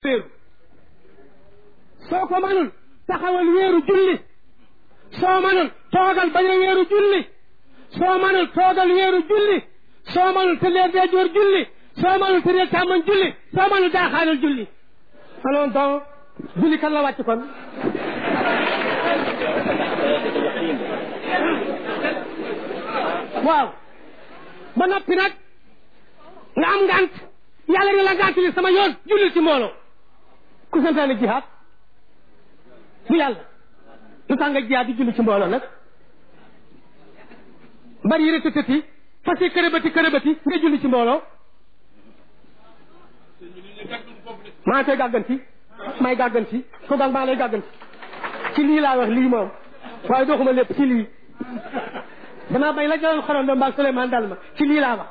wéeru soo ko manul taxawal wéeru julli soo manul toogal bañ a wéeru julli soo manul toogal wéeru julli soo manul tëddee deejoor julli soo manul tëddee càmmoñ julli soo manul daaxaanal julli alors donc julli kan la wàcc kon waaw ba noppi nag nga am ngant yàlla ne la ngant li sama yoon jullil ci mbooloo ku santaane jihaad bu yàlla lu tax nga jihaad di julli ci mbooloo nag bari yëre tëtëti fas yi kërëbati kërëbati nga julli ci mbooloo maa ngi koy gàgganti may gàgganti ko gang maa lay gàgganti ci lii laa wax lii moom waaye doxuma lépp ci lii damaa bay la jëloon xorom do mbaag Souleymane dal ma ci lii laa wax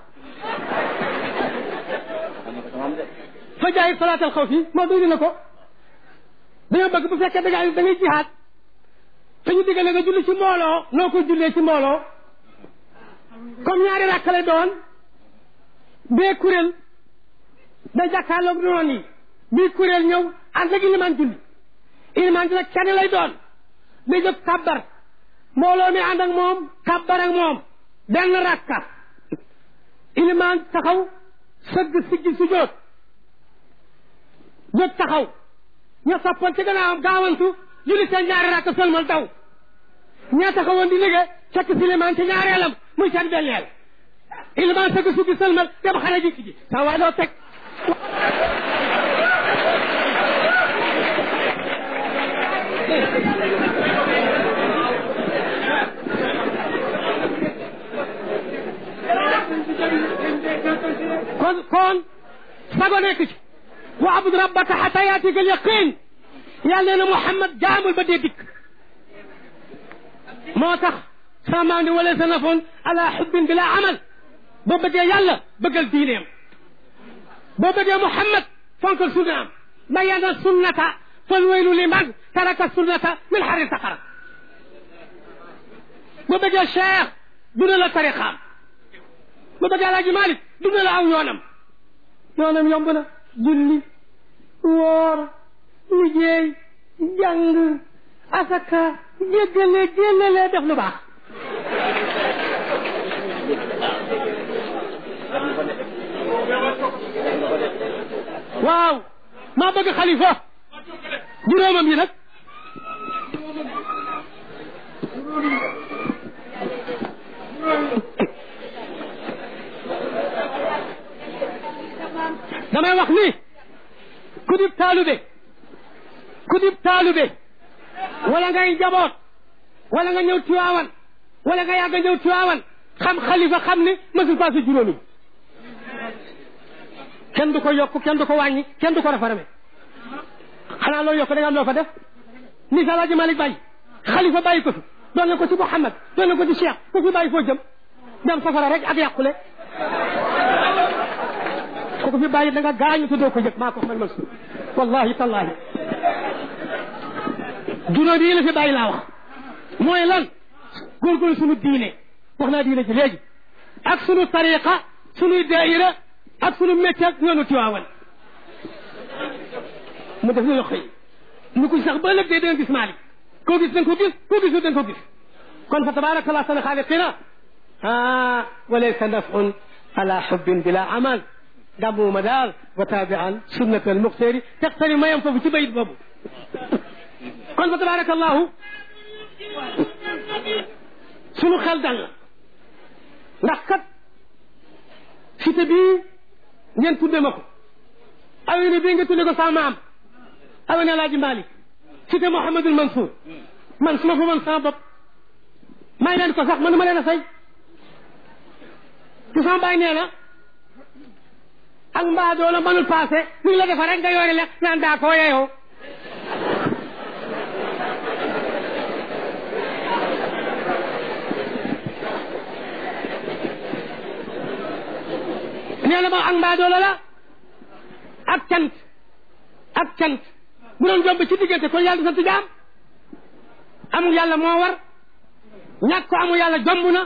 fa jaay salaatal xaw fi moo duy na ko dañoo bëgg bu fekkee da ngay da ngay jihaat te ñu diggale nga julli ci mbooloo noo ko jullee ci mbooloo comme ñaari rakk lay doon bee kuréel da jàkkaarloog noon yi bii kuréel ñëw ànd ak ilimaan julli ilimaan ji nag kenn lay doon day jóg kàbbar mbooloo mi ànd ak moom kàbbar ak moom benn rakka ilimaan taxaw sëgg siggi sujjóot jóg taxaw ña soppoon ci gannaawam gaawantu julli seen ñaari rakka sëlmal daw ña taxawoon di liggéey fekk si ilimaan ci ñaareelam muy seen benneel ilimaan sëgg suggi sëlmal dem xale ji ji sa waay loo teg kon kon sago nekk ci wa abud rabbaka xata yaatika al yaqin yàlla nee na Muhammad jaamul ba dee dikk moo tax samaandi wala sa nafoon ala xubbin bila amal boo bëggee yàlla bëggal diineem boo bëggee Muhammad fonkal sunnaam bayana sunnata fal waylu liman taraka sunnata min xari saqara boo bëggee Cheikh duna la tariqaam boo bëggee Alaaji Malik duna la aw yoonam yoonam yomb na julli woor liggéey jàng asaka jéggale jéllale def lu baax waaw maa bëgg xalifa juróomam yi nag damay wax ni ku dib taalube ku dib taalube wala ngay jaboot wala nga ñëw Tiwaawan wala nga yàgg ñëw Tiwaawan xam xalifa xam ni mësul passé juróomi kenn du ko yokk kenn du ko wàññi kenn du ko rafarame xanaa loo yokk da nga am loo fa def ni sa Alaaji Malik bàyyi xalifa bàyyi ko fi doon na ko ci Muhammad doon na ko ci Cheikh ku fi bàyyi foo jëm dem safara rek ak yàqule ku ko fi bàyyi da nga gaañu te doo ko yëg maa ko xamal mas wallahi tallahi juróomi yi la fi bàyyi laa wax mooy lan góorgóorlu sunu diine wax naa diine ji léegi ak sunu tariqa sunu daayira ak sunu métier ak yoonu Tiwaawan mu def ñu xëy ñu ko sax ba ëllëg dee danga gis Maalik koo gis danga ko gis koo gisul danga ko gis kon fa tabaarakallah sana xaaliqina ah walaysa nafun ala xubbin bila amal gàmmuma daal wa taabian sunnat al muxtaari textani mayam foofu ci bayit boobu kon fa tabaarakallahu sunu xel dal la ndax kat cité bii ngeen tudde ma ko awene bii nga tudde ko sama maam awene Alaaji Malik cité Mouhamadul Mansour man su ma fa mën sama bopp may leen ko sax mënu ma leen a say ci sama baay nee na ak mbaa doo la mënul passé ñu la defa rek nga yoore le naan daa koo yeyoo nee na ma ak mbaa doola la ak cant ak cant bu doon jomb ci diggante kon yàlla sant jaam amul yàlla moo war ñàkk ko amul yàlla jomb na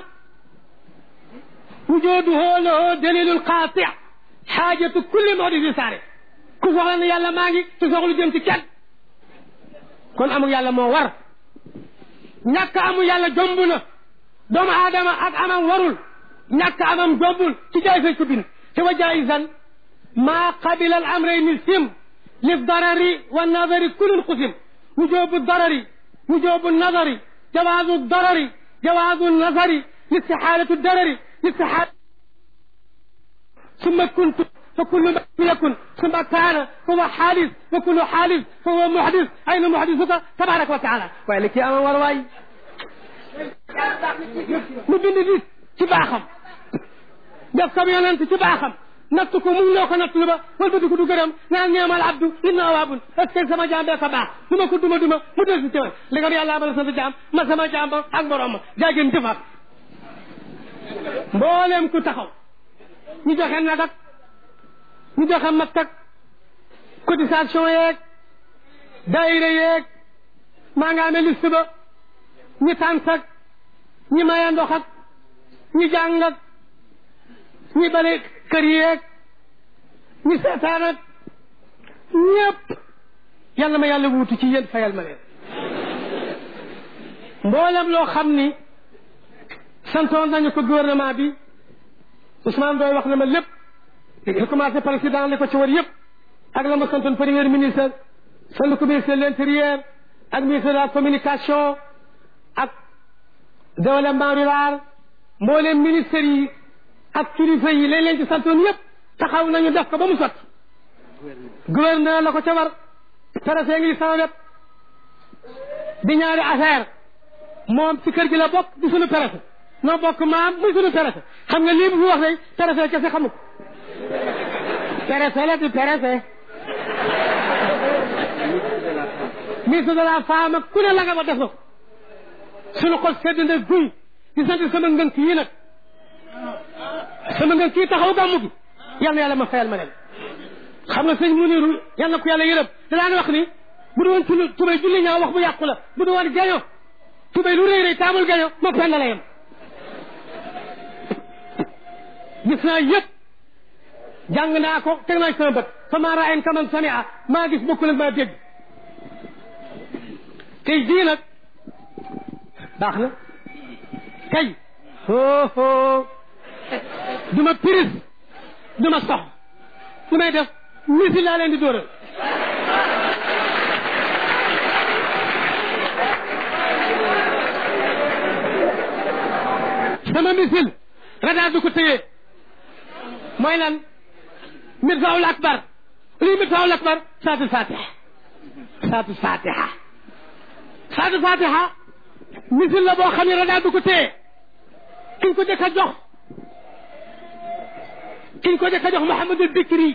وجوده له دليل قاطع حاجة كل محدث صارف ku soxla ne yàlla maa ngi te soxlu jëm ci kenn kon amul yàlla moo war ñàkk amul yàlla jomb na doomu aadama ak amam warul ñàkk amam jombul ci jaay fay ko bind te wa jaisan maa qabila al amrayni sim li darari wa nadari kulun qusim wujubu darari wujubu nadari jawaazu darari jawaazu nazari listixaalatu darari listixaal ثم كنت فكل ما يكن ثم كان فهو حادث وكل حادث فهو محدث أين محدثك تبارك وتعالى ولك يا أمام ورواي mu bind nit ci baaxam def ko yonent ci baaxam natt ko mu loo ko natt lu ba wal ba dugg du gërëm naan ñeemal abdu inna awaabun est ce que sama jaam bee ko baax du ma ko duma duma mu del si ci man li nga yàlla abal sa jaam ma sama jaam ba ak borom ma jaageen jëfaat mbooleem ku taxaw ñu joxe nag ak ñu joxe mat ak cotisation yeeg daayira yeeg maa nga amee liste ba ñi tànt ak ñi maye ndox ak ñi jàng ak ñi bale kër yeeg ñi seetaan ak ñëpp yàlla ma yàlla wuutu ci yéen fayal ma leen mboolem loo xam ni santoon nañu ko gouvernement bi Ousmane Doy wax na ma lépp li commencé président li ko ci war yëpp ak la ma santoon premier ministre sant ko ministre de l'intérieur ak ministre de la communication ak développement rural mbooleem ministère yi ak kilifa yi lañ leen ci santoon yëpp taxaw nañu def ko ba mu sotti gouverneur la ko ca war préfet ngi sama wet di ñaari affaire moom ci kër gi la bokk di sunu préfet noo bokk maam muy sunu préfet xam nga lii bu fi wax day préfet kese xamu ko préfet la di préfet ministre de la femme ak ku ne la nga ba def na ko suñu xol sedd na guy di sant sama ngënk yi nag sama ngënk yi taxaw gàmmu gi yal na yàlla ma fayal ma leen xam nga sëñ Muniru yal na ko yàlla yërëm da daan wax ni bu du woon tulu tubay julli ñaaw wax bu yàqu la bu du woon gaño tubay lu rëy rëy taamul gaño ma penn la yem gis naa yëpp jàng naa ko teg naa ci sama bët fa maa raayen kaman samia maa gis bokkul ak maa dégg tey jii nag baax na kay hoo hoo du ma piris du ma sox lu may def misi laa leen di dóoral sama misil radaar du ko téye mooy lan mirfaawul akbar lii mirfaawul akbar saatul fatiha saatul fatiha saatul fatiha misil la boo xam ne radaar du ko téye kiñ ko jëkk a jox kiñ ko jëkk a jox Mouhamadul Bikri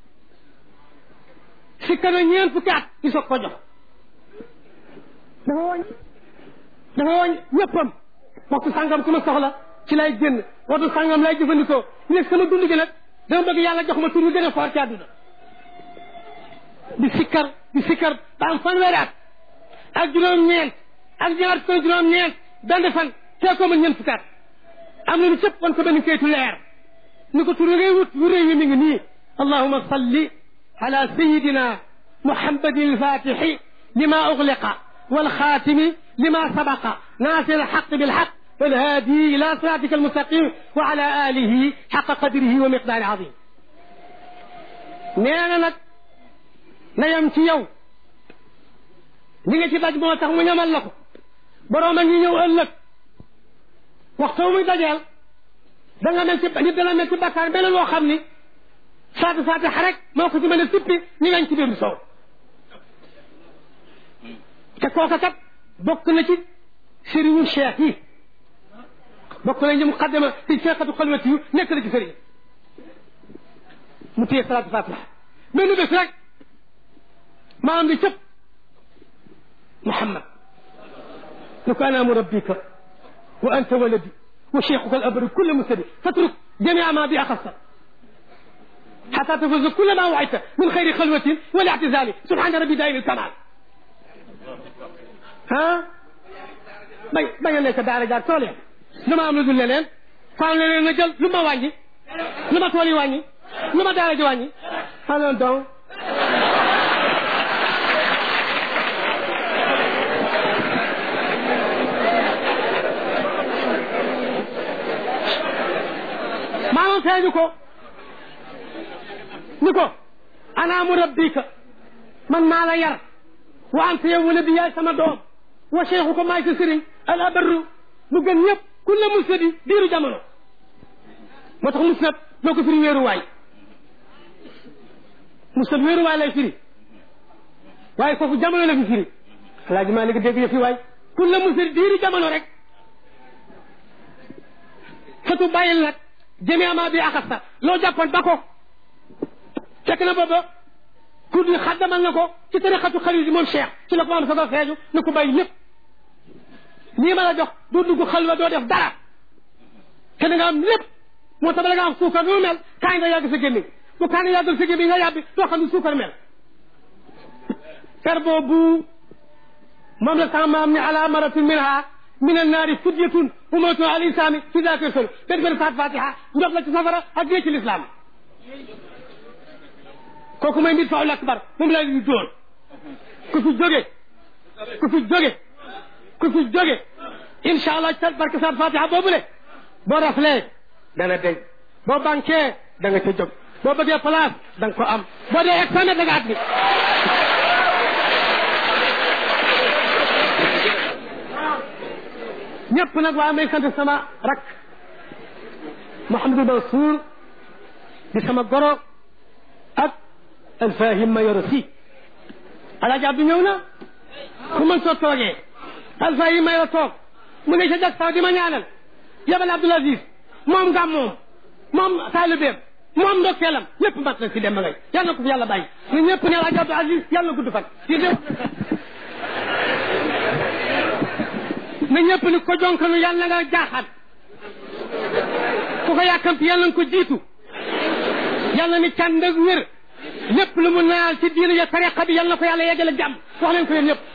si kana ñeent fukki at ñu soog ko jox dafa woñ dafa woñ ñëppam waxtu sàngam ku ma soxla ci lay génn waxtu sàngam lay jëfandikoo léegi sama dund gi nag dama bëgg yàlla jox ma tur yu gën a foor ci àdduna di sikkar di sikkar ba am fanweeri at ak juróom-ñeent ak ñaar fukk juróom-ñeent benn fan tee ko ma ñeent fukki at am na lu cëpp wan ko benn kayitu leer ni ko tur ngay wut yu réew yi mi ngi nii allahuma salli ala sayidina muhammadin alfatixi lima ugliqa والخاتم لما سبق ناصر الحق بالحق والهادي إلى صراطك المستقيم وعلى آله حق قدره ومقدار عظيم نانا نك نيم ci yow li nga ci daj moo tax mu ñamal la ko boroom a ngi ñëw ëllëg waxtu muy dajeel da nga mel ci nit dana mel ci bakkaar mel loo xam ni saatu saatu rek moo ko ci mën a sippi ñu ngañ ci biir soow te kooka kat bokk na ci sëriñu cheikh yi bokk na ñu muqaddama ci cheikhatu xalwati yu nekk na ci sëriñ mu téye salaatu fatiha benn bés rek maam di cëpp muhammad lu ko ana murabbika wa anta waladi wa cheikhuka al abru kulla mustadi fatruk jamia ma bi axassa حتى تفوز كل ما وعدت من خير خلوة والاعتزال سبحان ربي دائم الكمال ah bay bañ a nekk daara jaar tool ya lu ma am lu dul leneen faaw leneen na jël lu ma wàññi lu ma tool yi wàññi lu ma daara ji wàññi alors donc feeñu ko ni ko ana murabbika man maa la yar wa anta yow wala bi yaay sama doom wa cheikhu ko maay sa sëriñ al abarru mu gën ñëpp kulla musnadi diiru jamono moo tax musnad doo ko firi wéeruwaay musnad wéeruwaay lay firi waaye foofu jamono la fi firi alaaji maa léegi dégg yëfi waay kulla musnadi diiru jamono rek fatu bàyyil nag jëmee amaa bi axasta loo jàppoon ba ko fekk na booba kur di xaddamal na ko ci tariqatu xarit moom cheikh ci la ko am sogo feeju na ko bàyyi lépp lii ma la jox doo dugg xalwa doo def dara te da nga am lépp moo tax bala nga am suukar nu mel kaay nga yàgg sa gémmiñ bu kaay nga yàggal sa gémmiñ nga yàbbi doo xam ne suukar mel per boobu moom la sama maam ni ala maratin minha min annaari fidyatun umatun al insani fi dakir sol benn benn faat fatiha ndox la ci safara ak dee ci lislaam kooku mooy mbir faul akbar moom la ñu dóor ku fi jóge ku fi jóge ku fi jóge incha allah ca barke saat fatiha boobule boo raflee dana deñ boo banquee da nga ca jóg boo bëggee place da nga ko am boo dee examen da nga at ni ñëpp nag waa may sant sama rak Mouhamadou Mansour di sama goro ak alfahim ma yoro si alaaji Abdou ñëw na ku mën soo toogee alfahim ma yoro toog mu ne ca jag saw di ma ñaanal yabal Abdoul Aziz moom ngam moom moom taalibeem moom ndokkeelam ñëpp mat na si dem ngay yàlla na ko fi yàlla bàyyi ñu ñëpp ne alaaji Abdou Aziz yàlla na gudd fan di def na ñëpp ni ko jonkanu yàlla nga jaaxaan ku ko yàkkamti yàlla nga ko jiitu yàlla ni cànd ak wér lépp lu mu naal ci diina ya tariqa bi yàlla na ko yàlla yeggale jàmm wax leen ko yéen ñëpp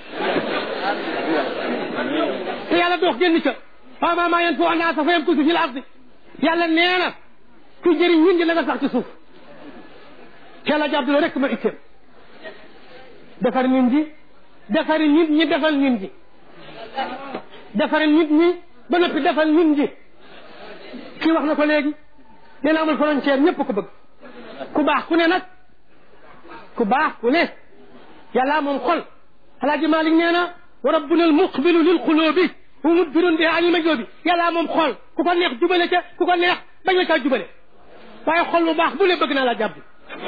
te yàlla doox génn ca waaw maa maa yeen foo anaa sa fa yam kusi fi la ardi yàlla nee na ku jëriñ ñun di la nga sax ci suuf te yàlla jàpp la rek ma itteem defar nit ñi defar nit ñi defal nit ñi defar nit ñi ba noppi defal nit ñi kii wax na ko léegi nee na amul frontière ñëpp ko bëgg ku baax ku ne nag ku baax ku ne yàlla moom xol alaaji Malik nee na wa rabbuna al muqbilu lil qulubi wa mudbirun bi ani majoobi yàlla moom xol ku ko neex jubale ca ku ko neex bañ la caa jubale waaye xol bu baax bu le bëgg naa la jàpp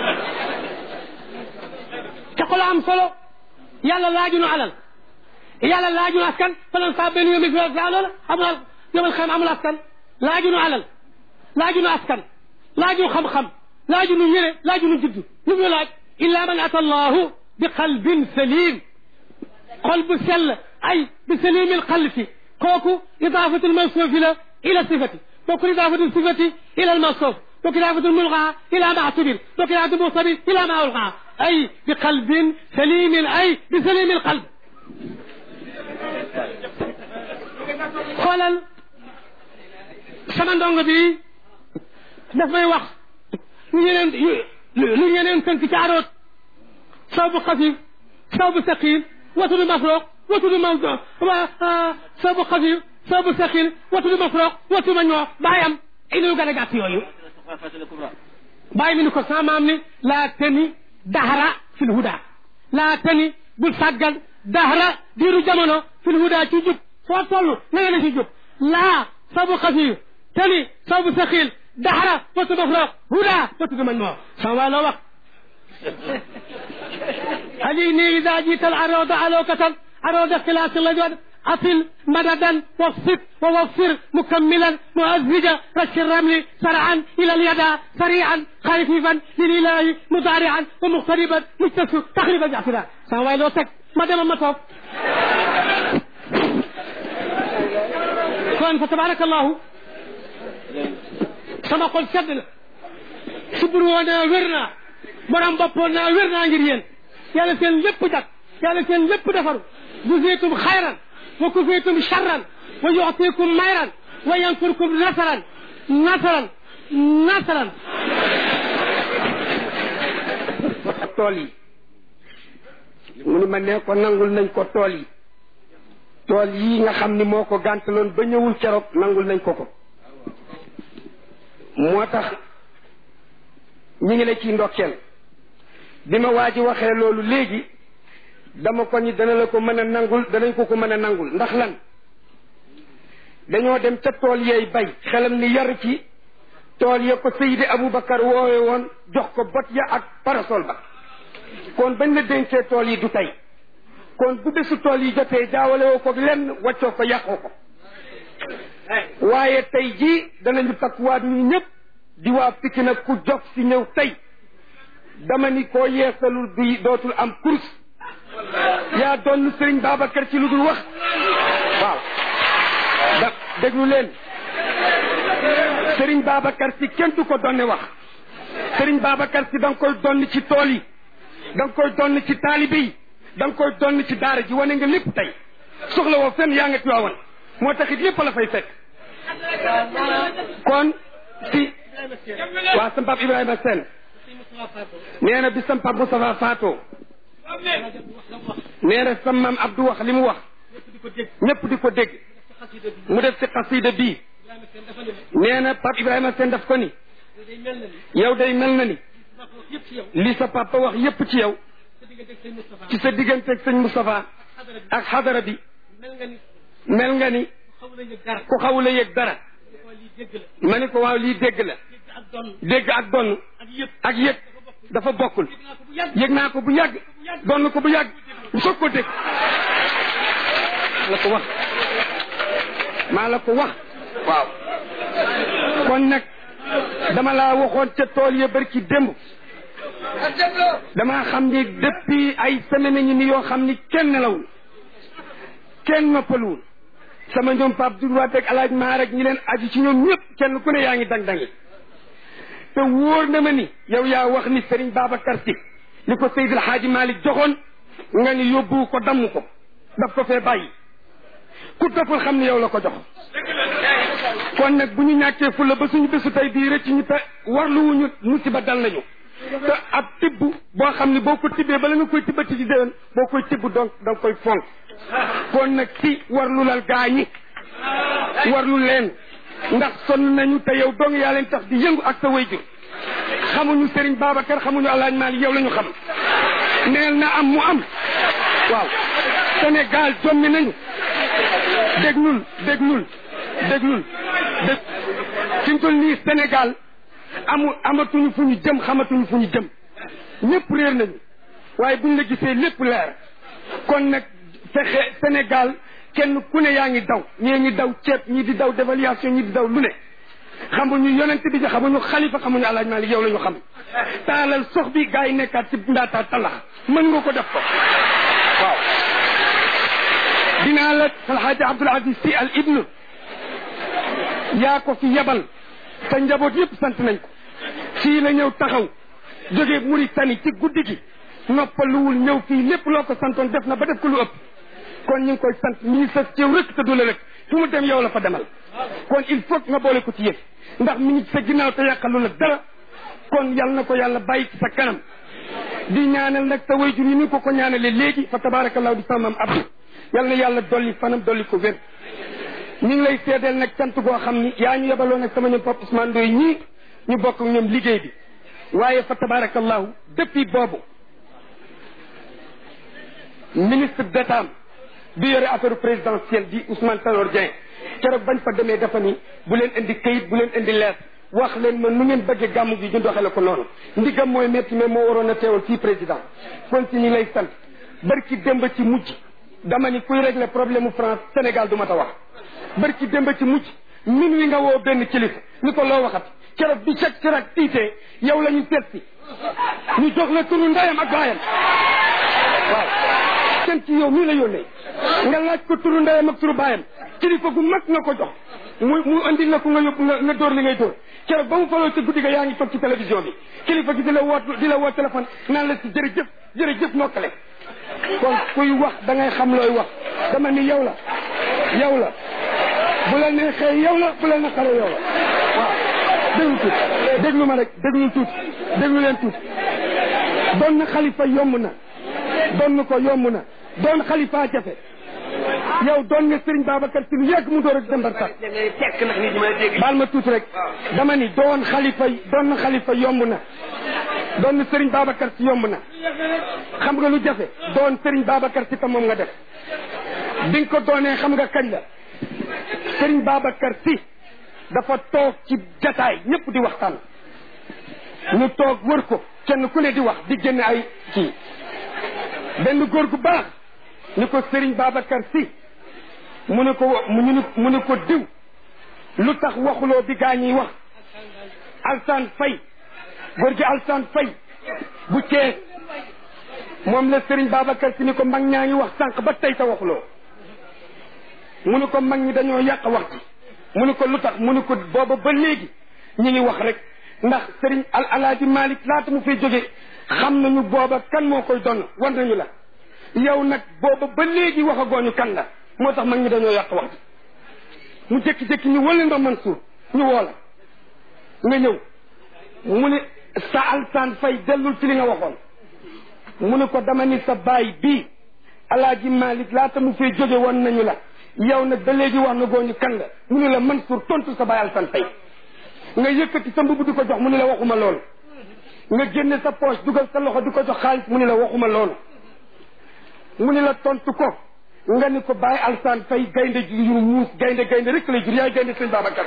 te xol am solo yàlla laajunu alal yàlla laajunu askan falan saa benn yomi fi sa loola amul yomal xam amul askan laajunu alal laajunu askan laajunu xam-xam laajunu yére laajunu juddu lu ñu laaj illa man ata allahu bi qalbin salim xol bu sell ay bi salimi alqalbi kooku idaafatu almawsuufi la ila sifati kooku idaafatu sifati ila almawsuuf kooku idaafatu almulgaa ila ma atubir kooku idaafatu muxtabir ila ma ulgaa ay bi qalbin salimin ay bi salimi alqalb xoolal sama ndongo bi daf may wax lu ñeneen lu ñeneen tënk ci aroot saw bu xafif saw bu saqil watudu mafroq watudu mawdo saw bu xafif saw bu saqil watudu mafroq watu ma ñoo bàyyi am inu gën a gàtt yooyu bàyyi mi ni ko sama maam ni laa tani dahra fil huda laa tani bul sàggan dahra diiru jamono fil huda ci jub foo toll na nga ne ci jub laa saw bu xafif tani saw bu saqil dahra watu mafroq huda watudu ma ñoo sama waa loo wax عليني إذا جيت العروض علوكة عروض اختلاس الأجواد أصل مددا وصف ووفر مكملا مؤزجا رش الرمل سرعا إلى اليد سريعا خفيفا للإله مضارعا ومقتربا مجتسو تقريبا جعفرا سواء لو تك مدام مطوف كون فتبارك الله sama xol sedd na subur woonaa wér naa borom boppoon naa wér naa ngir yéen yàlla seen lépp jag yàlla seen lépp defaru juzaytum xayran wa kufaytum charran wa yuxtikum mayran wa yansurkum nasaran nasaran nasaran tool yi mu ni ma ne ko nangul nañ ko tool yi tool yi nga xam ni moo ko gàntaloon ba ñëwul keroog nangul nañ ko ko moo tax ñi ngi la ciy ndokkeel bi ma waa ji waxee loolu léegi dama ko ni dana la ko mën a nangul danañ ko ko mën a nangul ndax lan dañoo dem ca tool yeey bay xelam ni yar ci tool ya ko Seydi Aboubacar woowe woon jox ko bot ya ak parasol ba kon bañ la dénkee tool yi du tey kon bu bésu tool yi jotee jaawale woo ko lenn waccoo ko yàqoo ko waaye tey jii danañu takkuwaat ñu ñëpp di waa Pikine nag ku jox si ñëw tey dama ni koo yeesalul bi dootul am course yaa doon sëriñ Babacar ci lu dul wax waaw da déglu leen sëriñ Babacar si kenn du ko donne wax sëriñ Babacar si da nga koy donn ci tool yi da nga koy donn ci taalibe yi da nga koy donn ci daara ji wane nga lépp tey soxla woo fenn yaa nga tuwaawan moo taxit lépp la fay fekk kon si waa sam pap Ibrahima Sène nee na bi sam pap Moustapha faatoo nee na sam maam Abdou wax li mu wax ñëpp di ko dégg mu def ci xasida bii nee na pap Ibrahima Sène daf ko ni yow day mel na ni li sa papa wax yépp ci yow ci sa digganteeg sëñ Moustapha ak xadara bi mel nga ni ku xawula yëg dara ma ni ko waaw lii dégg la dégg ak donn ak yëg dafa bokkul yëg naa ko bu yàgg donn ko bu yàgg bu soog ko dégg la ko wax maa la ko wax waaw kon nag dama laa waxoon ca tool ya barki démb damaa xam ni depuis ay semaine ñi ni yoo xam ni kenn nelawul kenn noppaluwul sama ñoom Pape Doudou ak alaaj maa rek ñi leen aju ci ñoom ñëpp kenn ku ne yaa ngi dang-dangi te wóor na ma ni yow yaa wax ni Serigne Babacar Sy li ko Seydil Hadji Malick joxoon nga ni yóbbu ko damm ko daf ko fee bàyyi ku toppul xam ni yow la ko jox kon nag bu ñu ñàkkee fulla ba suñu bésu tey bii rëcc ñu te warluwuñu musiba dal nañu te ab tibb boo xam ne boo ko tibbee bala nga koy tibbati ci déwén boo koy tibb donc da nga koy fonk kon nag si warlu lal gaa ñi warlu leen ndax sonn nañu te yow dong yaa leen tax di yëngu ak sa wayjur xamuñu Serigne Babacar xamuñu Alaaji Maalik yow la ñu xam neel na am mu am waaw Sénégal jommi nañu déglul déglul déglul dég fi mu toll nii Sénégal amul amatuñu fu ñu jëm xamatuñu fu ñu jëm ñëpp réer nañu waaye buñ la gisee lépp leer kon nag fexe Sénégal kenn ku ne yaa ngi daw ñii ngi daw ceeb ñii di daw dévaluation ñii di daw lu ne xamuñu yonent bi xamuñu xalifa xamuñu alaaj Maalik yow la ñu xam taalal sox bi gaa yi nekkaat ci ndaataa talax mën nga ko def ko waaw dinaa la alxaaji Abdul Aziz Sy al ibnu yaa ko fi yebal sa njaboot yëpp sant nañ ko fii la ñëw taxaw jógee Mauritanie ci guddi gi noppaluwul ñëw fii lépp loo ko santoon def na ba def ko lu ëpp kon ñu ngi koy sant mi ngi sës ci yow rek te du la rek fu mu dem yow la fa demal kon il faut nga boole ko ci yëf ndax mi ngi ci sa ginnaaw te yàqalu la dara kon yal na ko yàlla bàyyi ci sa kanam di ñaanal nag sa wayjur yi ni ko ko ñaanalee léegi fa tabarakallahu di sama maam Abdou yal na yàlla dolli fanam dolli ko wér ñu ngi lay seedeel nag cant goo xam ni yaa ñu yebaloo nag sama ñoom Pape Ousmane Ndoye ñii ñu bokk ak ñoom liggéey bi waaye fa tabarakallahu depuis boobu ministre d'état bi yore affaire présidentielle di Ousmane Tanor Dieng keroog bañ fa demee dafa ni bu leen indi kayit bu leen indi leer wax leen ma nu ngeen bëggee gàmmu gi ñu doxale ko noonu ndigam mooy métti mais moo waroon a teewal fii président kon si ñi lay sant barki démb ci mujj dama ni kuy régler problème mu France Sénégal du ma ta wax barki démb ci mujj min wi nga woo benn kilifa ni ko loo waxat keroog bi ceg cirak tiitee yow la ñu seet si ñu jox la turu ndeyam ak baayam waaw kenn ci yow mii la yónnee nga laaj ko turu ndeyam ak turu baayam kilifa gu mag nga ko jox mu mu andil la ko nga yóbbu nga nga dóor li ngay dóor keroog ba mu faloo ci guddi ga yaa ngi toog ci télévision bi kilifa gi di la woo di la woo téléphone naan la si jërëjëf jërëjëf nokkale kon kuy wax da ngay xam looy wax dama ni yow la yow la bu la neexee yow la bu la naqaree yow la waaw déglu tuuti déglu ma rek déglu tuuti déglu leen tuuti doon na xalifa yomb na doon ko yomb na doon xalifa jafe yow doon nga Serigne Babacar si lu yàgg mu door a dem bar sax baal ma tuuti rek dama ni doon xalifa doon na xalifa yomb na doon sëriñ Babacar si yomb na xam nga lu jafe doon sëriñ Babacar si te moom nga def bi nga ko doonee xam nga kañ la sëriñ Babacar si dafa toog ci jataay ñëpp di waxtaan ñu toog wër ko kenn ku ne di wax di génne ay kii benn góor gu baax ni ko sëriñ Babacar si mu ne ko mu ne mu ne ko diw lu tax waxuloo bi gaa ñiy wax Alsaan Fay góor gi Alsaan Fay bu Cees moom la sëriñ Babacar si ni ko mag ñaa ngi wax sànq ba tey te waxuloo mu ne ko mag ñi dañoo yàq wax ji mu ne ko lu tax mu ne ko booba ba léegi ñi ngi wax rek ndax sëriñ al alaaji Malick laata mu fiy jóge xam nañu booba kan moo koy donn war nañu la yow nag booba ba léegi wax a gooñu kan la moo tax mag ñi dañoo yàq wax ji mu jékki-jékki ñu wële ndox Mansour ñu woo la nga ñëw mu ne sa alsaan fay dellul ci li nga waxoon mu ne ko dama ni sa baay bii alaaji Malick laata mu fiy jóge woon nañu la yow nag ba léegi wax na gooñu kan la mu ne la Mansour tontu sa baay alsaan fay nga yëkkati sa mbubb di ko jox mu ne la waxuma loolu nga génne sa poche dugal sa loxo di ko jox xaalis mu ne la waxuma loolu mu ne la tontu ko nga ni ko bàyyi alsaan fay gaynde ju yu muus gaynde gaynde rek lay jur yaay gaynde sëñ Babacar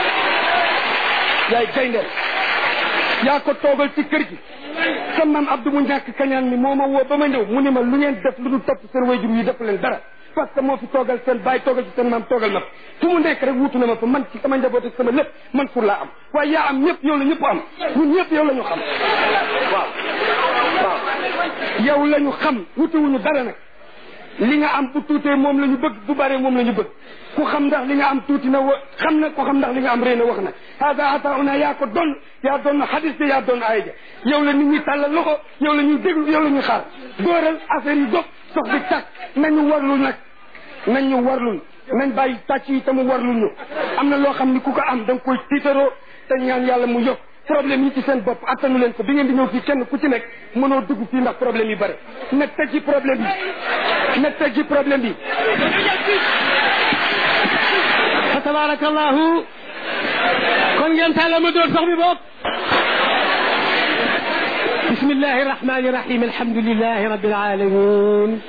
yaay gaynde yaa ko toogal ci kër gi sa maam Abdou mu ñàkk kañaan mi moo ma woo ba ma ñëw mu ne ma lu ngeen def lu dul topp seen wayjur yi def leen dara parce que moo fi toogal seen bàyyi toogal ci seen maam toogal ma fu mu nekk rek wutu na ma fa man ci sama njaboot ak sama lépp man pour laa am waaye yaa am ñëpp yow la ñëpp am ñun ñëpp yow la ñu xam waaw waaw yow la ñu xam wutiwuñu dara nag li nga am bu tuutee moom la ñu bëgg bu bare moom la ñu bëgg ku xam ndax li nga am tuuti na wa xam na ku xam ndax li nga am rëy na wax na hada atauna yaa ko doon yaa doon xadis bi yaa doon aaya ja yow la nit ñi tàllal loxo yow la ñuy déglu yow la ñuy xaar góoral affaire yi dox sox bi tàkk nañu warlul nag nañ ñu warlul nañ bàyyi tàcc yi te mu warlul ñu am na loo xam ni ku ko am da nga koy tiitaroo te ñaan yàlla mu yokk problème yi ci seen bopp attanu leen ko bi ngeen di ñëw fii kenn ku ci nekk mënoo dugg fii ndax problème yi bare na teggi problème yi na teggi problème yi fa tabarakallahu kon ngeen tàlla ma doon sax bi boog بسم الله الرحمن الرحيم الحمد لله رب العالمين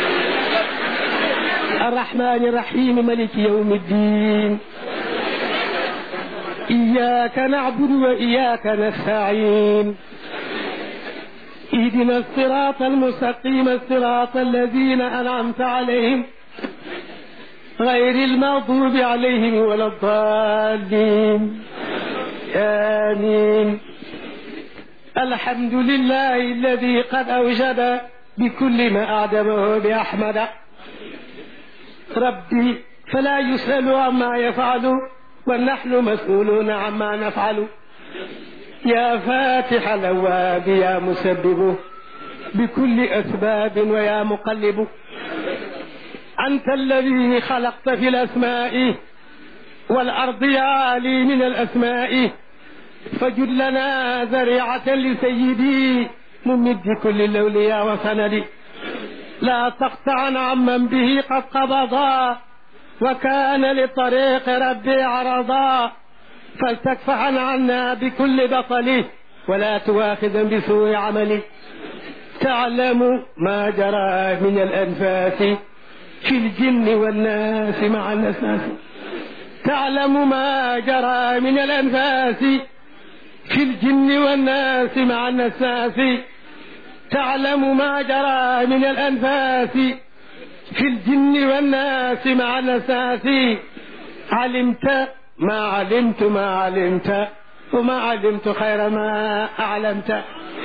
الرحمن الرحيم ملك يوم الدين إياك نعبد وإياك نستعين اهدنا الصراط المستقيم الصراط الذين أنعمت عليهم غير المغضوب عليهم ولا الضالين آمين الحمد لله الذي قد أوجد بكل ما أعدمه بأحمد ربي فلا يسأل عما يفعل ونحن مسؤولون عما نفعل يا فاتح الأبواب يا مسبب بكل أسباب ويا مقلب أنت الذي خلقت في الأسماء والأرض يا علي من الأسماء فجد لنا ذريعة لسيدي ممد كل الأولياء وسندي لا تقطعن عمن به قد قبضا وكان لطريق ربي عرضا فلتكفعن عنا بكل بطله ولا تواخذا بسوء عملي تعلم ما جرى من الأنفاس في الجن والناس مع الأساس تعلم ما جرى من الأنفاس في الجن والناس مع النساس تعلم ما جرى من الأنفاس في الجن والناس مع النساس علمت ما علمت ما علمت وما علمت خير ما أعلمت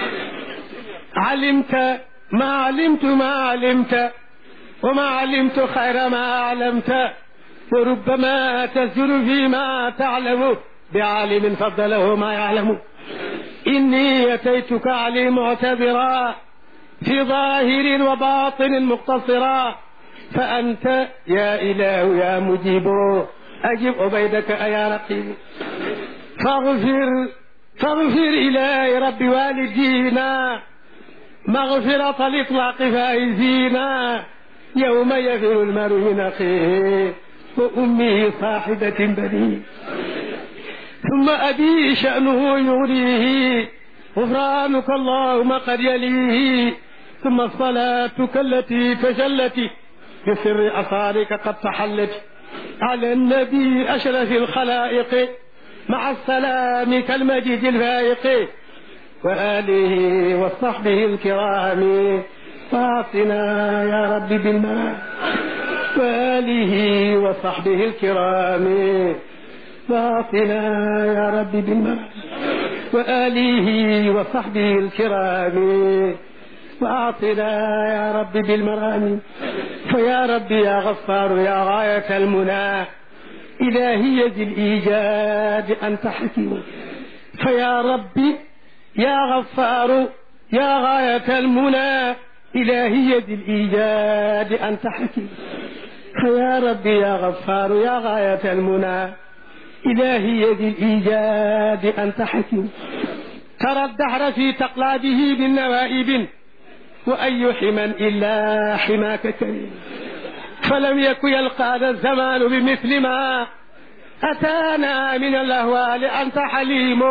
علمت ما علمت ما علمت وما علمت خير ما أعلمت وربما تزر فيما تعلم بعالم فضله ما يعلم إني أتيتك علي معتبرا في ظاهر وباطن مقتصرا فأنت يا إله يا مجيب أجب عبيدك أيا رقيب فاغفر فاغفر إلهي رب والدينا مغفرة الإطلاق فائزينا يوم يفر المرء من أخيه وأمه صاحبة بنيه ثم أبي شأنه يغريه غفرانك اللهم قد يليه ثم صلاتك التي تجلت بسر أصارك قد تحلت على النبي أشرف الخلائق مع السلام كالمجيد الفائق وآله وصحبه الكرام فاعطنا يا رب بالمنام وآله وصحبه الكرام فاعطنا يا رب بالمنام وآله وصحبه الكرام وأعطنا يا رب بالمرام فيا رب يا غفار يا غاية المنى إلهي ذي الإيجاد أنت حكيم فيا ربي يا غفار يا غاية المنى إلهي ذي الإيجاد أنت حكيم فيا ربي يا غفار يا غاية المنى إلهي ذي الإيجاد أنت حكيم ترى الدهر في تقلابه بالنوائب وأي حما إلا حماك كريم فلم يك يلقانا الزمان بمثل ما أتانا من الأهوال أنت حليم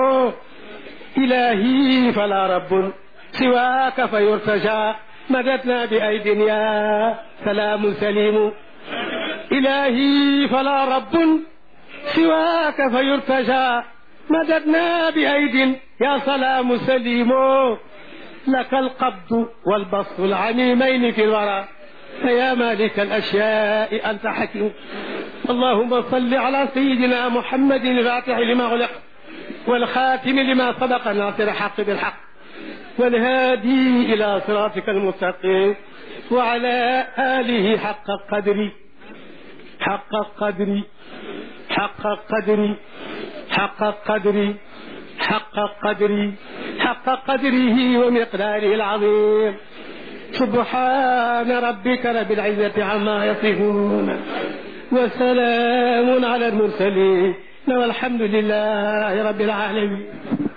إلهي فلا رب سواك فيرتجى مددنا بأيد يا سلام سليم إلهي فلا رب سواك فيرتجى مددنا بأيد يا سلام سليم لك القبض والبسط العميمين في الورى فيا مالك الأشياء أنت حكيم اللهم صل على سيدنا محمد الفاتح لما غلق والخاتم لما سبق ناصر الحق بالحق والهادي إلى صراطك المستقيم وعلى آله حق قدري حق قدري حق قدري حق قدري حق قدري حق قدره ومقداره العظيم سبحان ربك رب العزة عما يصفون وسلام على المرسلين والحمد لله رب العالمين